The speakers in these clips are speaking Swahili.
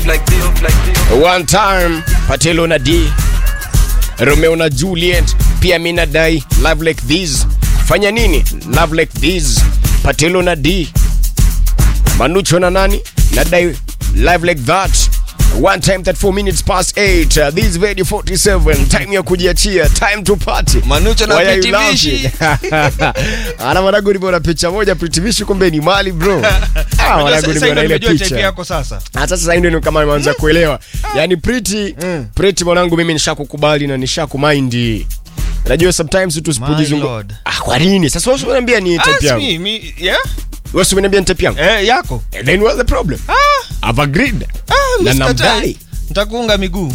like this, like this. One time Patelo na D Romeo na Juliet pia mi nadai love like this fanya nini love like this Patelo na D Manucho na nani nadai live like that one time that 4 minutes past 8 uh, this is radio 47 time ya kujiachia time to party Manucho na Why are you Pretty Vishi. laughing? ana mwanangu nimeona picha moja Pretty Vishi kumbe ni mali bro ah mwanangu Sasa nimeona ile nimejua type picha yako sasa. hata sasa ndio ni kama nimeanza kuelewa yani pretty Mm. pretty mwanangu mimi nishakukubali na nishakumind najua sometimes My tusipojizungu lord. ah kwa nini sasa wewe unaniambia ni type Ask yangu me, me, yeah? wewe unaniambia ni type yangu Eh, yako. And then what's the problem Ah, I've agreed ah, na Mr. namdai Tai. Nitakuunga miguu.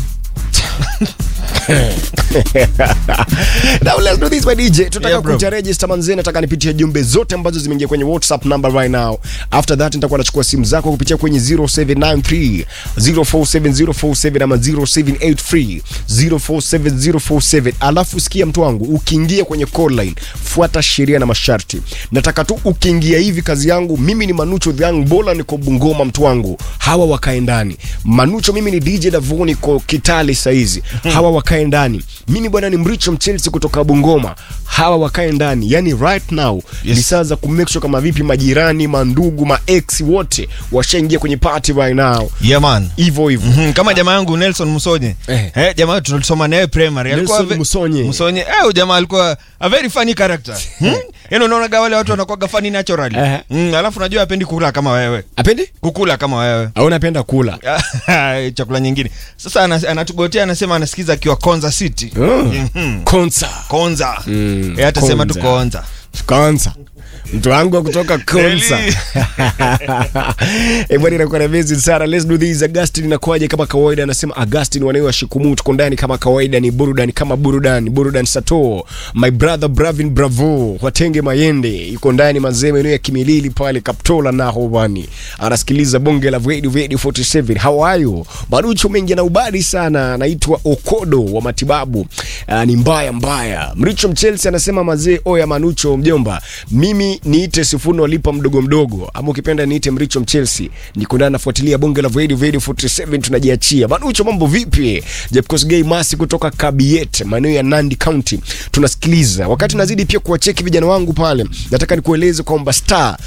Now let's do this my DJ. Tutaka Yeah, bro. kuja register manzee, nataka nipitie jumbe zote ambazo zimeingia kwenye WhatsApp number right now. After that nitakuwa nachukua simu zako kupitia kwenye 0793 047047 ama 0783 047047. Alafu sikia mtu wangu, ukiingia kwenye call line, fuata sheria na masharti. Nataka tu ukiingia hivi kazi yangu, mimi ni Manucho the Young Bola, niko Bungoma mtu wangu. Hawa wakae ndani. Manucho mimi ni DJ Davo niko Kitale saizi. Hawa wakae ndani. Mimi bwana ni Mricho Mchelsea kutoka Bungoma. Hawa wakae ndani. Yani right now Yes. ni saa za kumake sure kama vipi majirani, mandugu, maex wote washaingia kwenye party right now. Yeah, man. Hivyo hivyo. Mhm, kama jamaa yangu Nelson Musonye Eh. eh, jamaa tulisoma naye primary alikuwa Nelson ve- Musonye. Musonye eh, huyu jamaa alikuwa a very funny character hmm? Yaani unaona wale watu wanakuwa funny naturally Eh. mm, alafu najua apendi kula kama wewe Apendi? kukula kama wewe Au unapenda kula? chakula nyingine sasa anas- anatugotea anasema anasikiza akiwa Konza City Oh. Mhm. Konsa. Konza Mm, Eh, atasema tu Konza. Konza Konsa. Mtu wangu wa kutoka Konsa. Really? Eh, bwana inakuwa na amazing sana. Let's do this. Augustine inakuwaje kama kawaida? Anasema Augustine wanawe wa Shikumu tuko ndani kama kawaida ni burudani kama burudani. Burudani Sato. My brother Bravin Bravo. Watenge Mayende yuko ndani mazeme eneo ya Kimilili pale Kaptola na Hobani. Anasikiliza bonge la Radio Radio 47. How are you? Marucho mengi na ubadi sana. Anaitwa Okodo wa matibabu. Uh, ni mbaya mbaya. Mricho Mchelsea anasema mazee oya Manucho mjomba. Mimi niite Sifuno lipa mdogo mdogo ama ukipenda niite Mricho Mchelsea. Niko ndani nafuatilia bonge la Radio Radio 47 tunajiachia. Manucho mambo vipi? Jeff Kosgei Masi kutoka Kabiet, maeneo ya Nandi County. Tunasikiliza. Wakati nazidi pia kuwacheki vijana wangu pale. Nataka nikueleze kwamba star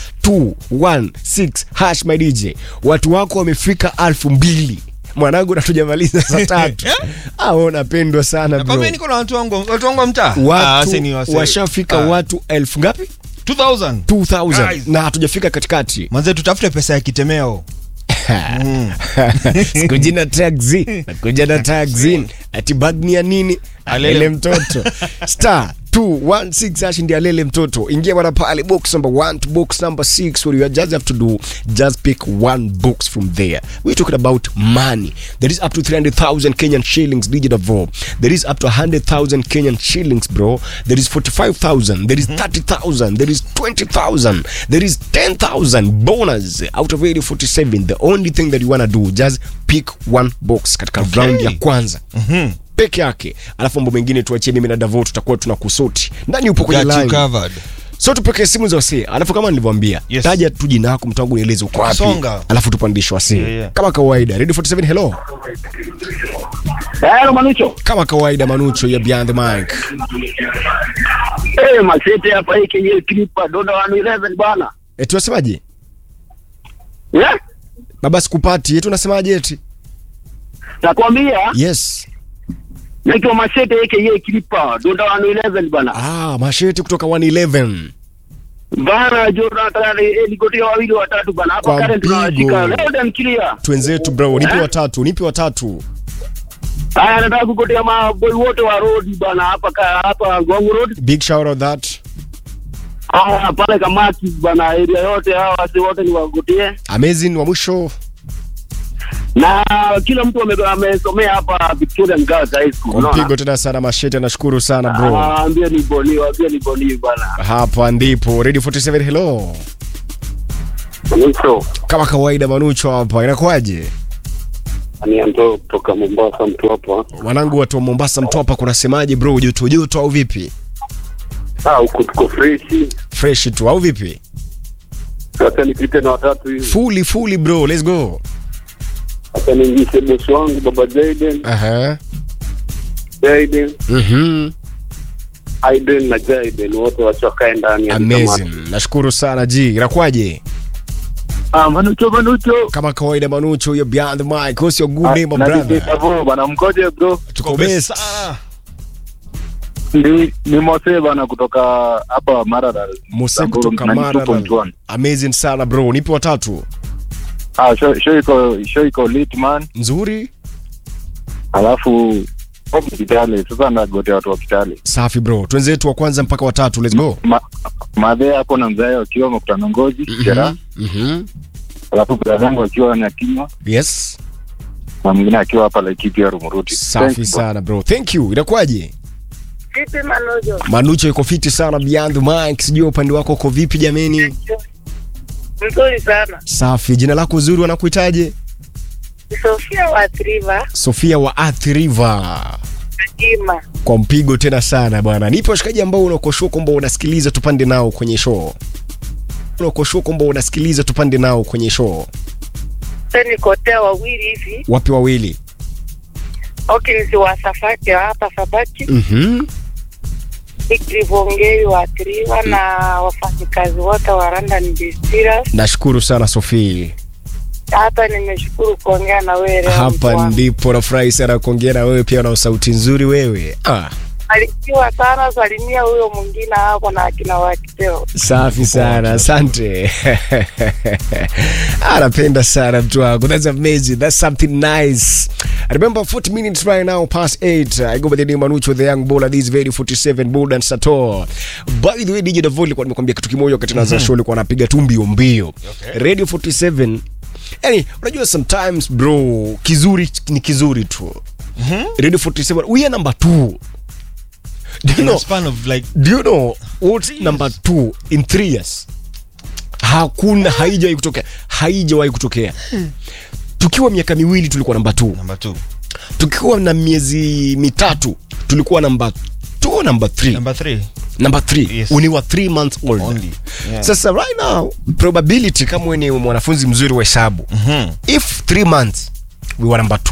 216 hash my DJ. Watu wako wamefika elfu mbili mwanangu natujamaliza saa tatu ah, wewe unapendwa sana bro. nakwambia niko na watu wangu watu wangu wa mtaa Ah, watu si ni wase- washafika Ah, watu elfu ngapi 2000 2000 Guys. na hatujafika katikati manze tutafute pesa ya kitemeo Mm. sikuji na taxi nakuja na taxi ati bag ni ya nini Alele. alele mtoto star 216 hash ndiye alele mtoto ingia bwana pale box number 1 to box number 6 what you just have to do just pick one box from there we're talking about money there is up to 300000 kenyan shillings digital vo there is up to 100000 kenyan shillings bro there is 45000 there is 30000 there is 20000 there is 10000 bonus out of 8047 the only thing that you wanna do just pick one box katika Okay. round ya kwanza peke yake alafu mambo mengine tuachie mimi na davo tutakuwa tuna kusoti ndani upo kwenye Got you line covered. so tupokee simu za wasee alafu kama nilivyoambia Yes. taja tu jina lako mtu wangu nieleze uko wapi Songa. alafu tupandishe wasee Yeah, yeah. kama kawaida radio 47 hello Hello Manucho. kama kawaida manucho ya beyond the mic Eh, masete hapa hii kenye klipa Donda 111 bwana. e, tunasemaje Yeah? baba sikupati eti unasemaje eti Nakwambia yes naitwa Masete aka klipa Donda 111 bwana. ah masheti kutoka 111 Bana Jonathan eh, nikotia wawili watatu bana. Hapa Kwa current mpigo. tunawashika. Loud and clear. twenzetu bro nipe Eh? watatu nipe watatu Haya nataka kukotea maboy wote wa road bana hapa ka, hapa Gwangu Road. big shout out that Ah pale Kamaki bana area yote hawa wasi wote ni wagotie. amazing wa mwisho Na kila mtu ame- amesomea hapa Victorian Girls High School. kwa unaona? mpigo tena sana masheti anashukuru sana bro Ah, ambia ni boni, ambia ni boni bana. hapa ndipo radio 47 hello Manucho. kama kawaida manucho hapa inakuwaje ni ando kutoka Mombasa mtu hapa. wanangu watu wa mombasa mtwapa kunasemaje bro joto joto au vipi Ah, huku tuko freshi. fresh tu au vipi Sasa nipite na watatu hivi. fully fully bro let's go hata niingishe bosi wangu baba Jaden, Aha. Jaden, Mhm. Aiden na Jaden wote wachakae ndani ya Amazing. Nashukuru sana G. Inakuwaje? Ah, Manucho Manucho. Kama kawaida Manucho, you're behind the mic. What's your good name, my brother? Brother. Bana mkoje bro? Tuko best. sana Ni ni Mose bana kutoka hapa Marara. Mose Samburu, kutoka 92.1. Mara. Amazing sana bro. Nipe watatu. Ah, show show iko show iko lit man. Nzuri. Alafu hapo Kitale sasa nagotea watu wa Kitale. Safi bro. Twenzetu wa kwanza mpaka watatu. Let's go. Ma, madhe hapo na mzae wakiwa mkutano ngozi jera. Mhm. Alafu brother zangu akiwa na kinywa Yes. na mwingine akiwa hapa Laikipia Rumuruti. Safi Thanks, bro. sana bro. Thank you. Inakuwaje? Vipi Manojo? Manucho yuko fiti sana beyond the mic. Sijui upande wako uko vipi jameni? Mzuri sana. Safi. Jina lako uzuri wanakuitaje? Sofia wa Triva, Sofia wa Athi River. Ima. Kwa mpigo tena sana bwana. Nipo washikaji ambao unakoshua kwamba unasikiliza tupande nao kwenye show. Unakoshua kwamba unasikiliza tupande nao kwenye show. Sasa nikotea wawili hivi. Wapi wawili? Hawkins wa Safaki wa hapa Sabaki, Mhm. Ikrivongeri wa Triva na wafanyikazi wote wa London Distillers. Nashukuru sana Sofia. Hata nimeshukuru kuongea na wewe leo. mtu Hapa wangu. ndipo nafurahi sana kuongea na wewe pia, na sauti nzuri wewe. Ah, Barikiwa sana, salimia huyo mwingine hapo na akina wakiteo. safi sana, asante. Anapenda sana mtu wangu. That's amazing. That's something nice. I remember 40 minutes right now past 8. I go by the name Manucho the young baller this very 47 bold and Sator. By the way, DJ Davoli nilikuwa nimekwambia kitu kimoja wakati naanza show nilikuwa napiga tu mbio mbio. Radio 47 Yani, unajua sometimes bro, kizuri ni kizuri tu. Radio 47 we are number 2. Do you in a know, span of like do you know what's number 2 in 3 years? Hakuna, haijawahi kutokea, haijawahi kutokea. Tukiwa miaka miwili tulikuwa namba 2 number 2 tukiwa na miezi mitatu tulikuwa namba 2 namba 3 number 3 number 3 Yes. when you were 3 months old Only. Yeah. sasa right now probability kama wewe ni mwanafunzi mzuri wa hesabu Mhm. if 3 months we were number 2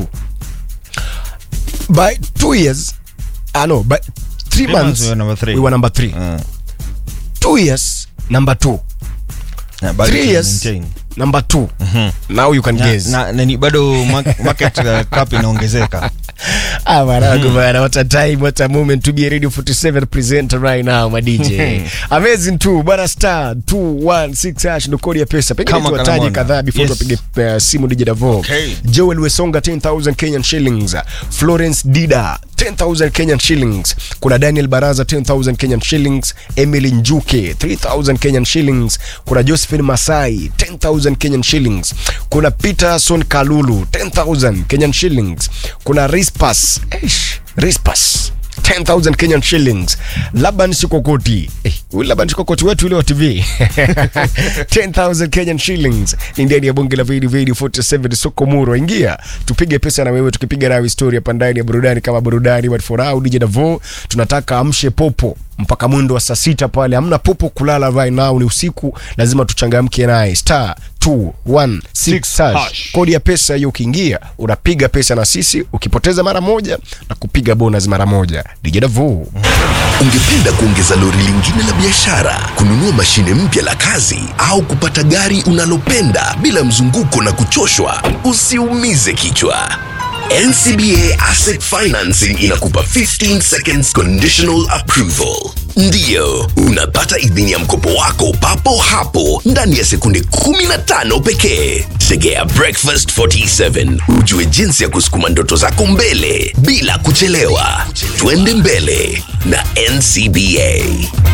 by 2 years ah no by 3 Three months, months we were number three. we were number 3 Uh, 2 years number 2 yeah, bado 3 tuna years maintain. number 2 now you can Na- guess na, na ni bado ma- market uh, cap inaongezeka Ah, mwanangu bana, what a time, what a moment to be a Radio 47 presenter right now, my DJ. Amazing tu, bana star 216 hash ndo kodi ya pesa. Pengine Kama tuwataje Kalamona. kadhaa before Yes. tupige uh, simu DJ Davo. Okay. Joel Wesonga 10000 Kenyan shillings. Florence Dida 10000 Kenyan shillings. Kuna Daniel Baraza 10000 Kenyan shillings. Emily Njuke 3000 Kenyan shillings. Kuna Josephine Masai 10000 Kenyan shillings. Kuna Peterson Kalulu 10000 Kenyan shillings. Kuna Rispas, eish, Rispas 10000 Kenyan shillings. Laban Sikokoti. Eh, huyu Laban Sikokoti wetu ile wa TV. 10000 Kenyan shillings. Ni ndani ya bonge la Vidi Vidi 47 soko muro. Ingia, tupige pesa na wewe tukipiga nawe story hapa ndani ya burudani kama burudani but for now DJ Davo tunataka amshe popo mpaka mwendo wa saa sita pale. Hamna popo kulala right now, ni usiku, lazima tuchangamke naye. Star 216 Six hash. hash. Kodi ya pesa hiyo, ukiingia unapiga pesa na sisi, ukipoteza mara moja na kupiga bonus mara moja. DJ Davo. Ungependa kuongeza lori lingine la biashara, kununua mashine mpya la kazi, au kupata gari unalopenda bila mzunguko na kuchoshwa? Usiumize kichwa. NCBA Asset Financing inakupa 15 seconds conditional approval. Ndiyo, unapata idhini ya mkopo wako papo hapo ndani ya sekunde 15 pekee. Tegea Breakfast 47 ujue jinsi ya kusukuma ndoto zako mbele bila kuchelewa. Twende mbele na NCBA.